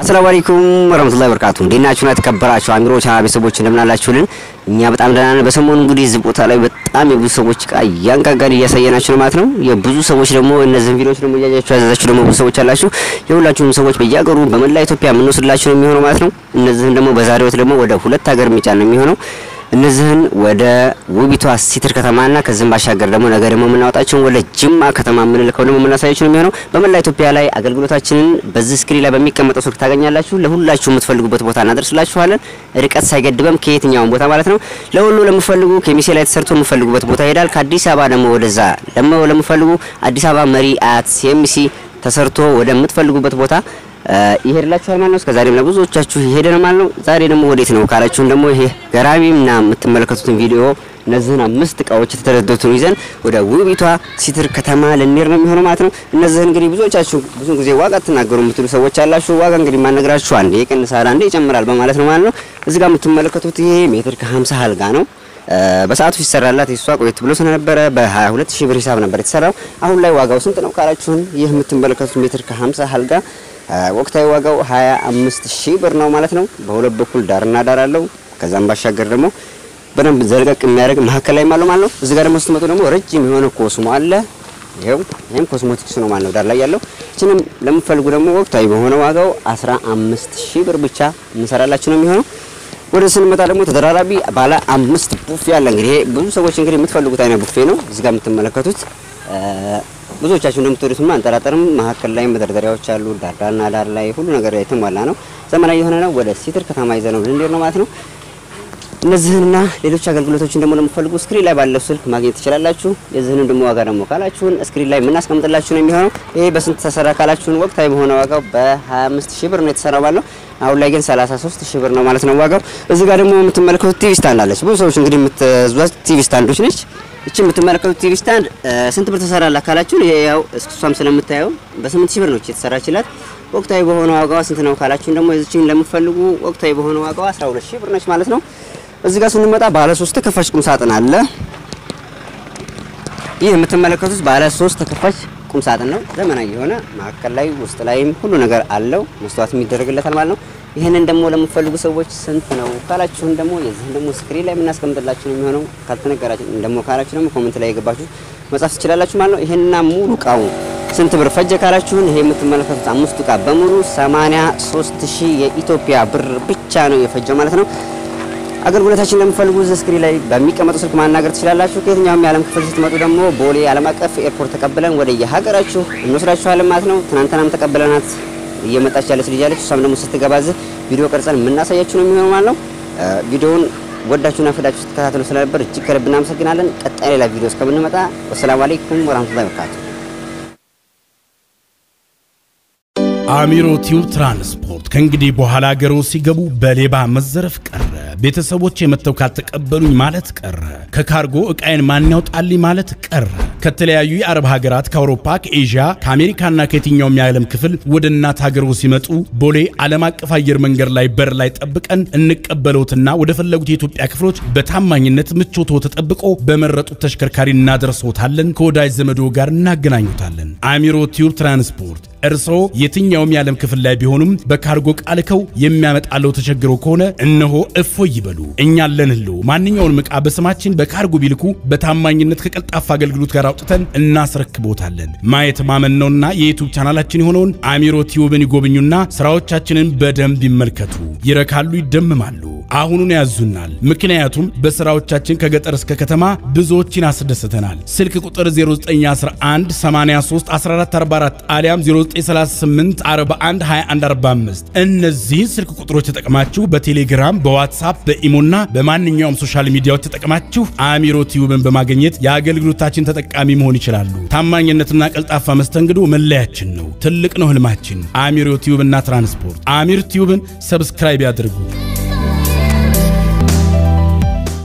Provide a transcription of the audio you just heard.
ሰላም አለይኩም ወራህመቱላሂ ወበረካቱ። እንዴት ናችሁና የተከበራችሁ አሚሮ ቻናል ቤተሰቦች እንደምን አላችሁልን? እኛ በጣም ደህና ነን። በሰሞኑ እንግዲህ እዚህ ቦታ ላይ በጣም የብዙ ሰዎች እቃ እያንጋጋን እያሳየናችሁ ነው ማለት ነው። የብዙ ሰዎች ደግሞ እነዚህን ቪዲዮዎች ደግሞ እያያችሁ ያዘዛችሁ ደግሞ ብዙ ሰዎች አላችሁ። የሁላችሁም ሰዎች በየሀገሩ በመላ ኢትዮጵያ የምንወስድላችሁ ነው የሚሆነው ማለት ነው። እነዚህን ደግሞ በዛሬው ዕለት ደግሞ ወደ ሁለት ሀገር የሚጫን ነው የሚሆነው እነዚህን ወደ ውቢቷ ሲትር ከተማና ከዚህም ባሻገር ደግሞ ነገ ደግሞ የምናወጣቸውን ወደ ጅማ ከተማ የምንልከው ደግሞ የምናሳያችሁ ነው የሚሆነው። በመላ ኢትዮጵያ ላይ አገልግሎታችንን በዚህ ስክሪን ላይ በሚቀመጠው ስልክ ታገኛላችሁ። ለሁላችሁ የምትፈልጉበት ቦታ እናደርስላችኋለን። ርቀት ሳይገድበም ከየትኛውን ቦታ ማለት ነው። ለሁሉ ለምፈልጉ ከሚሴ ላይ ተሰርቶ የምፈልጉበት ቦታ ይሄዳል። ከአዲስ አበባ ደግሞ ወደዛ ደግሞ ለምፈልጉ አዲስ አበባ መሪ አያት ሲኤምሲ ተሰርቶ ወደምትፈልጉበት ቦታ ይሄድላችኋል ማለት ነው። እስከዛሬም ለብዙዎቻችሁ ይሄደ ነው ማለት ነው። ዛሬ ደግሞ ወዴት ነው ካላችሁን ደግሞ ይሄ ገራሚና የምትመለከቱትን ቪዲዮ እነዚህን አምስት እቃዎች የተደረደሩትን ይዘን ወደ ውቢቷ ሲትር ከተማ ልንሄድ ነው የሚሆነው ማለት ነው። እነዚህን እንግዲህ ብዙዎቻችሁ ብዙ ጊዜ ዋጋ ትናገሩ የምትሉ ሰዎች አላችሁ። ዋጋ እንግዲህ ማነግራችሁ አንዴ ይቀንሳል፣ አንዴ ይጨምራል በማለት ነው ማለት ነው። እዚህ ጋር የምትመለከቱት ይሄ ሜትር ከ50 አልጋ ነው። በሰዓቱ ሲሰራላት የሷ ቆየት ብሎ ስለነበረ በ22 ሺህ ብር ሂሳብ ነበር የተሰራው። አሁን ላይ ዋጋው ስንት ነው ካላችሁን ይህ የምትመለከቱት ሜትር ከ50 አልጋ ወቅታዊ ዋጋው 25 ሺህ ብር ነው ማለት ነው። በሁለት በኩል ዳርና ዳር አለው። ከዛም ባሻገር ደግሞ በደንብ ዘልቀቅ የሚያደርግ መሀከል ላይ ማለት ነው። እዚህ ጋር ደግሞ ስትመጡ ደግሞ ረጅም የሆነ ኮስሞ አለ። ይሄው ይሄም ኮስሞቲክስ ነው ማለት ነው ዳር ላይ ያለው። እችንም ለምትፈልጉ ደግሞ ወቅታዊ በሆነ ዋጋው 15 ሺህ ብር ብቻ እንሰራላችሁ ነው የሚሆነው። ወደ ስንመጣ ደግሞ ተደራራቢ ባለ አምስት ቡፌ አለ። እንግዲህ ይሄ ብዙ ሰዎች እንግዲህ የምትፈልጉት አይነት ቡፌ ነው። እዚህ ጋር የምትመለከቱት ብዙዎቻችሁ እንደምትወዱትማ አንጠራጠርም። መሀከል ላይ መደርደሪያዎች አሉ። ዳርዳርና ዳር ላይ ሁሉ ነገር የተሟላ ነው። ዘመናዊ የሆነ ነው። ወደ ሲትር ከተማ ይዘ ነው ልንሄድ ነው ማለት ነው። እነዚህንና ሌሎች አገልግሎቶችን ደግሞ ለምትፈልጉ ስክሪን ላይ ባለው ስልክ ማግኘት ትችላላችሁ። የዚህንም ደግሞ ዋጋ ደግሞ ካላችሁን ስክሪን ላይ የምናስቀምጥላችሁ ነው የሚሆነው። ይሄ በስንት ተሰራ ካላችሁን ወቅታዊ በሆነ ዋጋው በ25 ሺህ ብር ነው የተሰራው ባለው አሁን ላይ ግን 33 ሺህ ብር ነው ማለት ነው ዋጋው። እዚህ ጋር ደግሞ የምትመለከቱት ቲቪ ስታንድ አለች። ብዙ ሰዎች እንግዲህ የምትዟት ቲቪ ስታንዶች ነች። እቺ የምትመለከቱት ቲቪ ስታንድ ስንት ብር ተሰራላት ካላችሁን ይሄ ያው እሷም ስለምታየው በ8 ሺህ ብር ነው የተሰራችላት። ወቅታዊ በሆነ ዋጋዋ ስንት ነው ካላችሁን ደግሞ እዚችን ለምትፈልጉ ወቅታዊ በሆነ ዋጋዋ 12 ሺህ ብር ነች ማለት ነው። እዚህ ጋር ስንመጣ ባለ 3 ተከፋች ቁም ሳጥን አለ። ይህ የምትመለከቱት ባለ 3 ተከፋች ቁም ሳጥን ነው። ዘመናዊ የሆነ መካከል ላይ ውስጥ ላይም ሁሉ ነገር አለው። መስተዋት የሚደረግለታል ማለት ነው። ይህንን ደግሞ ለምትፈልጉ ሰዎች ስንት ነው ካላችሁን ደግሞ የዚህን ደግሞ ስክሪን ላይ የምናስቀምጥላችሁ ነው የሚሆነው። ካልተነገራችሁ ደግሞ ካላችሁ ደግሞ ኮሜንት ላይ የገባችሁ መጻፍ ትችላላችሁ ማለት ነው። ይሄንና ሙሉ እቃው ስንት ብር ፈጀ ካላችሁን ይሄ የምትመለከቱት አምስቱ እቃ በሙሉ 83 ሺህ የኢትዮጵያ ብር ብቻ ነው የፈጀው ማለት ነው። አገልግሎታችን ለምትፈልጉ ስክሪን ላይ በሚቀመጡ ስልክ ማናገር ትችላላችሁ። ከየትኛውም የዓለም ክፍል ስትመጡ ደግሞ ቦሌ ዓለም አቀፍ ኤርፖርት ተቀብለን ወደ የሀገራችሁ እንወስዳችኋለን ማለት ነው። ትናንትናም ተቀብለናት እየመጣች ያለች ልጅ አለች። እሷም ደግሞ ስትገባዝ ቪዲዮ ቀርጸን የምናሳያችሁ ነው የሚሆነው ማለት ነው። ቪዲዮውን ወዳችሁና ፈዳችሁ ስትከታተሉ ስለነበር እጅግ ከልብ እናመሰግናለን። ቀጣይ ሌላ ቪዲዮ እስከምንመጣ ወሰላሙ አለይኩም ወራህመቱላሂ ወበረካቱ። አሚሮ ቲዩብ ትራንስፖርት ከእንግዲህ በኋላ ሀገሮ ሲገቡ በሌባ መዘረፍ ቀረ። ቤተሰቦች የመተው ካልተቀበሉኝ ማለት ቀረ። ከካርጎ ዕቃዬን ማን ያውጣልኝ ማለት ቀረ። ከተለያዩ የአረብ ሀገራት ከአውሮፓ፣ ከኤዥያ፣ ከአሜሪካና ከየትኛውም የዓለም ክፍል ወደ እናት ሀገሮ ሲመጡ ቦሌ ዓለም አቀፍ አየር መንገድ ላይ በር ላይ ጠብቀን እንቀበለውትና ወደ ፈለጉት የኢትዮጵያ ክፍሎች በታማኝነት ምቾቶ ተጠብቆ በመረጡት ተሽከርካሪ እናደርሰውታለን። ከወዳጅ ዘመዶ ጋር እናገናኙታለን። አሚሮ ቲዩብ ትራንስፖርት እርስዎ የትኛውም የዓለም ክፍል ላይ ቢሆኑም በካርጎ ቃልከው የሚያመጣለው ተቸግሮ ከሆነ እነሆ እፎይ ይበሉ። እኛ አለንልዎ። ማንኛውንም ዕቃ በስማችን በካርጎ ቢልኩ በታማኝነት ከቀልጣፋ አገልግሎት ጋር አውጥተን እናስረክቦታለን። ማየት ማመን ነውና የዩቱብ ቻናላችን የሆነውን አሚሮ ቲዩብን ይጎብኙና ስራዎቻችንን በደንብ ይመልከቱ። ይረካሉ፣ ይደምማሉ። አሁኑን ያዙናል። ምክንያቱም በስራዎቻችን ከገጠር እስከ ከተማ ብዙዎችን አስደስተናል። ስልክ ቁጥር 0911 83 1444 አሊያም 0938 41 21 45 እነዚህን ስልክ ቁጥሮች ተጠቅማችሁ በቴሌግራም በዋትሳፕ በኢሞና በማንኛውም ሶሻል ሚዲያዎች ተጠቅማችሁ አሚሮ ቲዩብን በማግኘት የአገልግሎታችን ተጠቃሚ መሆን ይችላሉ። ታማኝነትና ቀልጣፋ መስተንግዶ መለያችን ነው። ትልቅ ነው ህልማችን። አሚሮ ቲዩብና ትራንስፖርት። አሚር ቲዩብን ሰብስክራይብ ያድርጉ።